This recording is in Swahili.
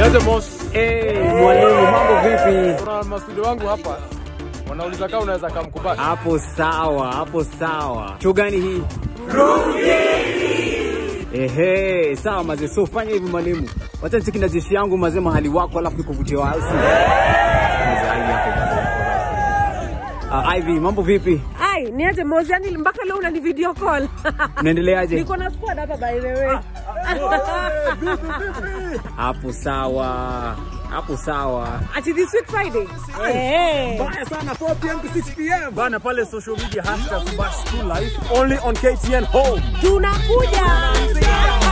Niaje Mos? Hey, mwalimu mambo vipi? Kuna mastudio wangu hapa wanauliza kama unaweza kamkubali. Hapo sawa, hapo sawa. Show gani hii? Ehe, sawa mazee. So fanya hivi mwalimu, wacha nicheki na jeshi yangu mazee mahali wako, alafu nikuvutie wao. si? Kwanza Ivy hapo basi. Ah, Ivy, mambo vipi? Ai, niaje Mozi, yani mpaka leo unani video call. Unaendeleaje? Niko na squad hapa by the way. Hapo sawa, hapo sawa. Ati this week Friday. Eh. Baya sana 4 pm to 6 pm. Bana pale social media hashtag Bash School Life only on KTN Home. Tunakuja.